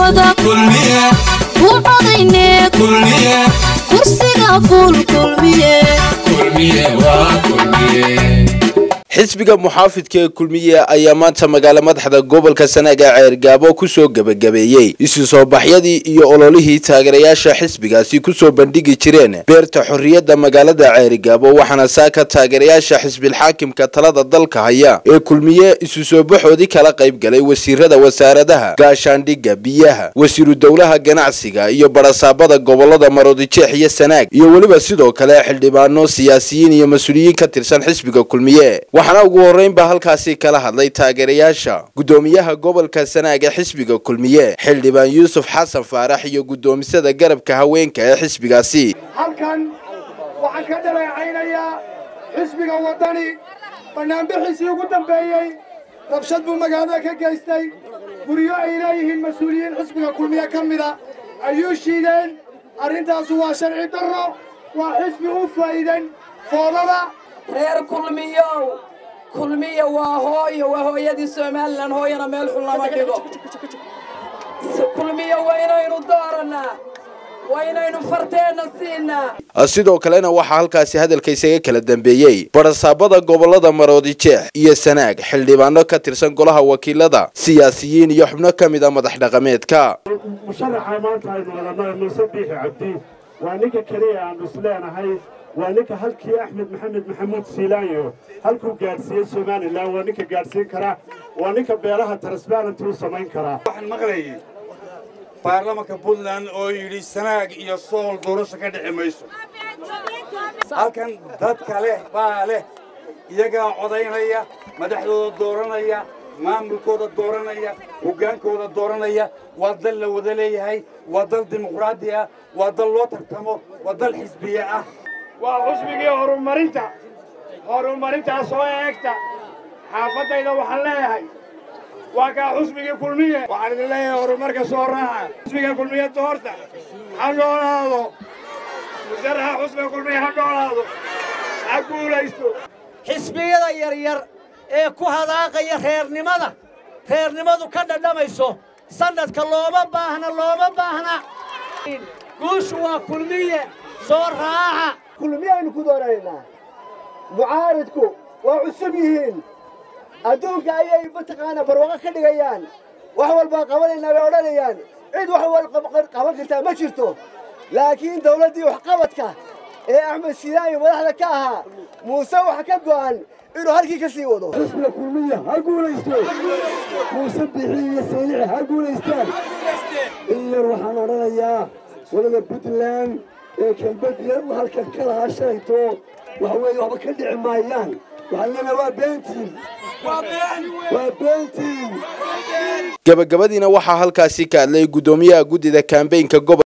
wada ku codayne kursiga fuul kulmiye xisbiga muxaafidka ee kulmiye ayaa maanta magaalo madaxda gobolka sanaaga ceergaabo kusoo gebagabeeyey isu soo baxyadii iyo ololihii taageerayaasha xisbigaasi kusoo bandhigi jireen beerta xorriyadda magaalada ceerigaabo waxaana saaka taageerayaasha xisbilxaakimka talada dalka haya ee kulmiye isu soo baxoodii kala qayb galay wasiirada wasaaradaha gaashaandhigga biyaha wasiiru dowlaha ganacsiga iyo barasaabada gobolada maroodijeex iyo sanaag iyo weliba sidoo kale xildhibaano siyaasiyiin iyo mas-uuliyiin ka tirsan xisbiga kulmiye waxaana ugu horreynba halkaasi kala hadlay taageerayaasha guddoomiyaha gobolka sanaag ee xisbiga kulmiye xildhibaan yuusuf xasan faarax iyo guddoomisada garabka haweenka ee xisbigaasi halkan waxaan ka dhaleecaynayaa xisbiga waddani bannaanbixiisii ugu dambeeyey rabshad buu magaalada ka geystay guryo ay leeyihiin mas-uuliyiin xisbiga kulmiye ka mida ayuu shiideen arrintaasu waa sharci darro waa xisbi u faa'iidan foodada reer kulmiyow kulmiya waa hooyo waa hooyadii somalilan hooyana meel xun lama dhigo kulmiya waa inaynu doorannaa waa inaynu farteenna siinaa sidoo kalena waxaa halkaasi hadalka isaga kala dambeeyey barasaabada gobolada maroodijeex iyo sanaag xildhibaano ka tirsan golaha wakiilada siyaasiyiin iyo xubno ka mid a madax dhaqameedka musharaxa maanta aynu wadannay muuse biixi cabdi waa ninka keliya aanu isleenahay waa ninka halkii axmed maxamed maxamuud siilaanyo halkuu gaadhsiiyey somalilan waa ninka gaadhsiin kara waa ninka beelaha transbarenty u samayn karaa waxaan maqlayay baarlamanka puntland oo yidhi sanaag iyo sool doorasho ka dhici mayso halkan dadka leh baa leh iyagaa codaynaya madaxdooda dooranaya maamulkooda dooranaya hoggaankooda dooranaya waa dal la wada leeyahay waa dal dimuqraadi ah waa dal loo tartamo waa dal xisbiye ah waa xusbigii horumarinta horumarintaa soo eegta xaafaddayda waxaan leeyahay waa kaa xusbigii kulmiye waxaan idin leeyahay horumarka soo raaca xusbiga kulmiye doorta ha noolaado musaraxa xusbiga kulmiye ha noolaado ha guulaysto xisbiyada yaryar ee ku hadaaqaya reernimada reernimadu ka dhadhamayso sannadka looma baahna looma baahna guushu waa kulmiye soo raaca kulmiyaynu ku doonaynaa mucaaridku waa cusub yihiin adduunka ayay mataqaanaa barwaaqo ka dhigayaan wax walbaa qabanaynaa bay odhanayaan cid wax wal qaban kartaa ma jirto laakiin dawladdii waxqabadka ee axmed siilaayo madaxda ka ahaa muuse waxa ka go'an inuu halkii ka sii wado xisbiga kulmiya ha guulaysto muuse bixi iyo saylici ha guulaystaan in yar waxaan odhanayaa wadada puntland ee kelbadiya halkan ka lahaa shalayto waxa weeye waxba ka dhici maayaan waxaan leenahay waa beentiin waa beentiin gabagabadiina waxaa halkaasi ka hadlay guddoomiyaha guddida kambeynka gobol